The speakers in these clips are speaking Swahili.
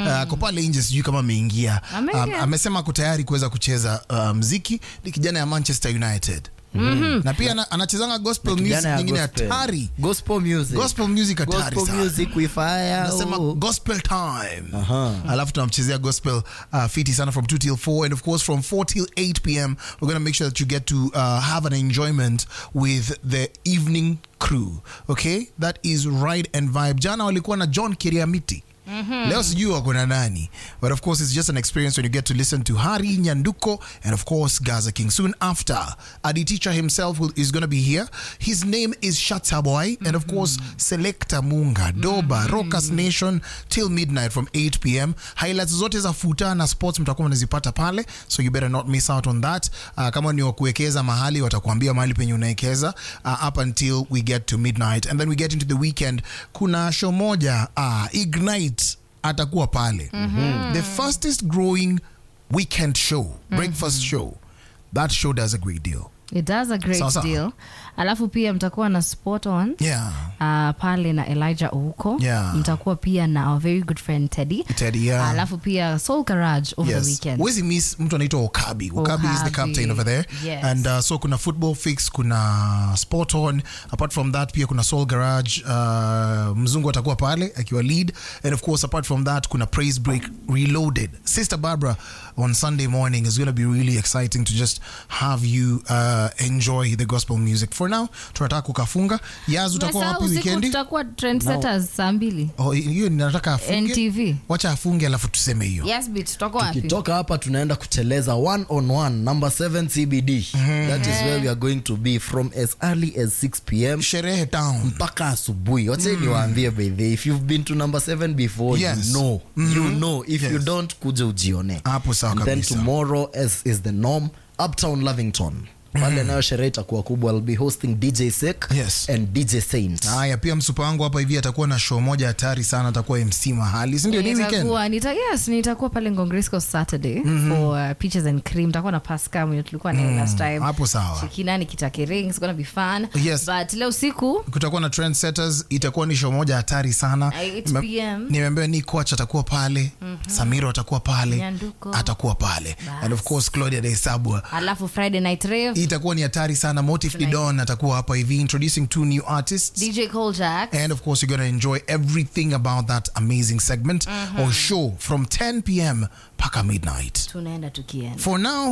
ako pale nje, sijui kama ameingia. Ameingia. Um, amesema ako tayari kuweza kucheza uh, mziki. Ni kijana ya Manchester United na pia ana- anachezanga gospel music Kijana ya nyingine gospel. hatari, Gospel music. gospel music hatari Gospel sana. music with fire. Anasema oh. gospel time Aha. alafu tunamchezea gospel uh, fiti sana from 2 till 4 and of course from 4 till 8 pm we're going to make sure that you get to uh, have an enjoyment with the evening crew okay that is ride and vibe jana walikuwa na john kiriamiti leo sijui wako na nani but of course it's just an experience when you get to listen to hari nyanduko and of course gaza king soon after adi teacher himself will, is going to be here his name is shataboy and of course selecta munga doba rockers nation till midnight from 8 pm highlights zote za futa na sports mtakuwa mnazipata pale so you better not miss out on that uh, kama ni wa kuwekeza mahali watakuambia mahali penye unawekeza uh, up until we get to midnight and then we get into the weekend kuna show moja uh, ignite atakuwa pale the fastest growing weekend show breakfast show that show does a great deal It does a great Sawa sawa. deal. Alafu pia mtakuwa na spot on yeah uh, pale na Elijah Ouko. Yeah. Mtakuwa pia na our very good friend Teddy. Teddy, yeah. Alafu pia Soul Garage over the Yes. weekend. Huwezi miss mtu anaitwa Okabi. Okabi is the Okabi. captain over there. Yes. And uh, so kuna football fix, kuna sport on. Apart from that pia kuna Soul Garage. Uh, mzungu atakuwa pale akiwa lead. And of course apart from that kuna praise break reloaded. Sister Barbara on Sunday morning is going to be really exciting to just have you uh, enjoy the gospel music. For now, tunataka kukafunga. Yaz utakuwa Umesahau wapi usiku weekendi? tutakuwa trendsetters saa mbili. Oh, hiyo ninataka afunge. NTV. Wacha afunge alafu tuseme hiyo. Yes, bit tutakuwa wapi? tukitoka hapa tunaenda kuteleza one on one number 7 cbd that is where we are going to be from as early as 6 pm Sherehe town. mpaka asubuhi wache niwaambie by the way, if you've been to number 7 before Yes. you know you know if you Yes. don't kuja ujione Hapo sawa And then kabisa. tomorrow as is the norm uptown lovington pale nayo sherehe itakuwa kubwa I'll be hosting dj sek Yes. and dj saint haya pia msupa wangu hapa hivi atakuwa na show moja hatari sana atakuwa mc mahali sindio ni weekend Nitakuwa, nita, yes, nitakuwa pale Ngongresco Saturday for uh, peaches and cream. Nitakuwa na Pascal mwenye tulikuwa naye last time. hapo sawa Shikina Nikitake Ring. It's gonna be fun. Yes. But leo siku kutakuwa na trendsetters itakuwa ni show moja hatari sana 8 Nime- PM. nimeambiwa ni coach atakuwa pale samiro atakuwa pale Nyanduko. atakuwa pale and of course claudia daisabwa alafu Friday night rave itakuwa ni hatari sana motif didon atakuwa hapa hivi introducing two new artists DJ Koljack. And of course, you're going to enjoy everything about that amazing segment or show from 10 p.m. paka midnight. tunaenda tukienda For now,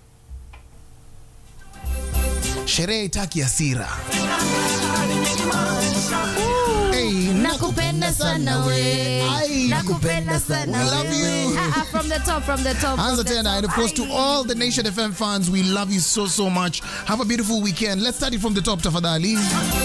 sherehe itaki hasira. Hey, nakupenda sana we Ai, nakupenda sana We love we. you. Ah, ah, from the top from the top Anza from the tena. top. And of course, to Ai. all the Nation FM fans, we love you so, so much. Have a beautiful weekend. Let's start it from the top, tafadhali.